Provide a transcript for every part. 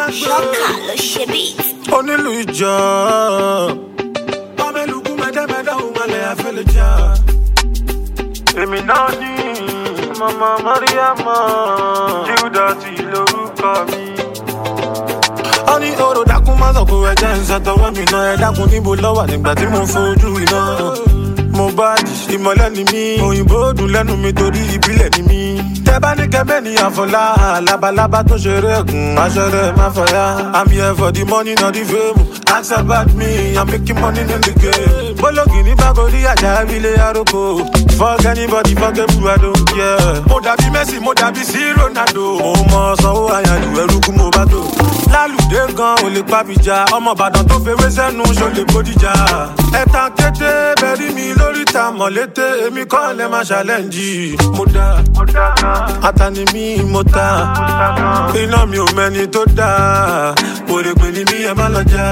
ṣọ́kà ló ṣe bí. onílù ìjọ. Mameluku mẹ́tẹ́mẹ́tẹ́ òun malẹ̀ àfẹ́lẹ̀ jà. Èmi náà ní Mama Mariama. Júdọ̀tì lorúkọ mi. Ó ní oró dákun má sọ̀kò ẹ̀jẹ̀ ń ṣàtọwọ́ mi náà. Ẹ dákun níbo lọ́wọ́ nígbà tí mo fojú iná. Mo bá jì ìmọ̀lẹ́ ni mí. Òyìnbó dùn lẹ́nu mi torí ìbílẹ̀ ni mí. Tẹ bá ní kẹ́mẹ́ ní àfọlá. Labalábá tó ṣeré ẹ̀gùn. Aṣọ rẹ̀ má fọyá. I'm here for the money not the fame. Ask about me, I'm making money in the game. Bólógì ní Bákòrí àjà ilé àròkọ. Fuck anybody, fuck everyone, I don't care. Mo dàbí Messi, mo dàbí sí Ronaldo. Mo mọ sanwó àyàlù ẹrú kú mo bá tó. Lálùdé gan ò lè pàbíjà. Ọmọ Ìbàdàn tó fewé sẹ́nu ṣó lè bódìjà. Ẹ̀tàn kété bẹ̀rí mi lórí ta mọ̀lété. Èmi kọ́ lẹ́ máa ṣàlẹ́ǹjì. Mo dá Atani mi mo ta. Iná mi ò mẹ́ni tó dáa. Òrèpè ni mí ẹ má lọ já.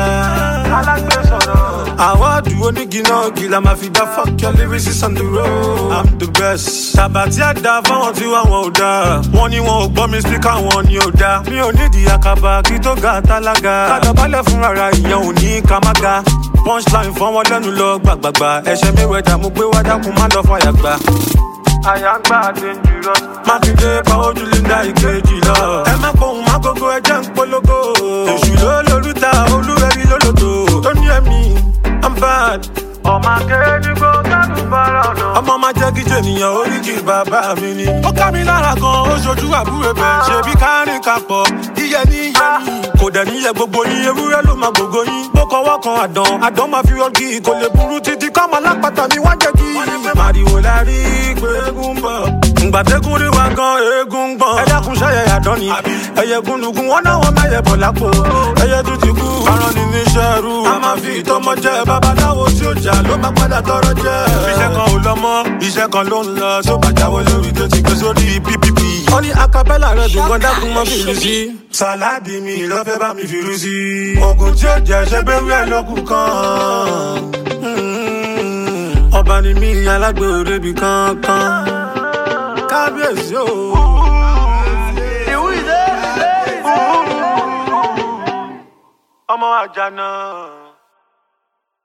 Àwọ̀dù onígi náà gìlà máa fi dá fuck your lyrics on the road. I'm the best. Tàbátí àdá fáwọn tí wà wọn ò dá. Wọ́n ní wọn ò gbọ́ mi spíkà wọn ni ò dá. Mi ò nídìí àkàbà kí tó ga tálága. Kàdàbálẹ̀ fún rárá ìyẹn ò ní ká má ga. Punchline fọ́n wọn lẹ́nu lọ gbàgbàgbà. Ẹ̀ṣẹ̀ mi wẹ̀dà mo gbé wá dákun má lọ fàyà gbà. Àyàngbá dangerous. Mákindé pa ojú Linda ìkejì lọ. Ẹ má pohùn má gógó ẹjẹ́ ń polówó. Èṣù ló lórúta olúwẹ̀rí lólòdò. Tó ní ẹ̀mí, I'm bad. Ọmọ akéde kó kánú bára ọ̀nà. Ọmọ máa jẹ́ kí jènìyàn oríkì bàbá mi ni. Ó ká mi lára gan, ó ṣojú àbúrò bẹ̀. Ṣebí kárìn kapọ̀, yíyẹ ní yẹ ní. Kò dẹ̀ níyẹ gbogbo yín, ewúrẹ́ ló máa gbogbo yín. Bó kọwọ́ kan àdán, àdán máa fi ọgì. Kò lè burú títí káwọn alápàtà mi wá jẹ́ kí. Màrìwò la rí pé eégún ń bọ̀. Ǹgbà tẹ́gùn rí wa gan, eégún ń gbọ̀n. Ẹ dákun ṣẹ́yẹ àdán ni. Ẹyẹ gúnlùgún, wọ́n náà wọ́n mẹ́yẹ bọ̀ lápò. Ẹyẹ tún ti kú. Aràn ni níṣẹ́ rú. A máa fi ìtọ́mọ jẹ́ babaláwo tí ó jà ló máa padà tọrọ jẹ́. Iṣẹ́ kan ò lọ mọ́, iṣẹ́ kan ló ń lọ. Tó bá jáwé lórí tó ti gbé sórí PPP. Ó ní acapella rẹ̀ dùn gan dákun mọ́ fìlú sí. Sàláàdì mi ló fẹ́ bá mi fìlú sí. Oògùn tí ó jẹ́ ṣé bẹ́rù ẹ̀ lókun kan. Mm. Ọba ni mí alágbè òrebi kankan. Kábíyèsí o. Ọmọ àjànà.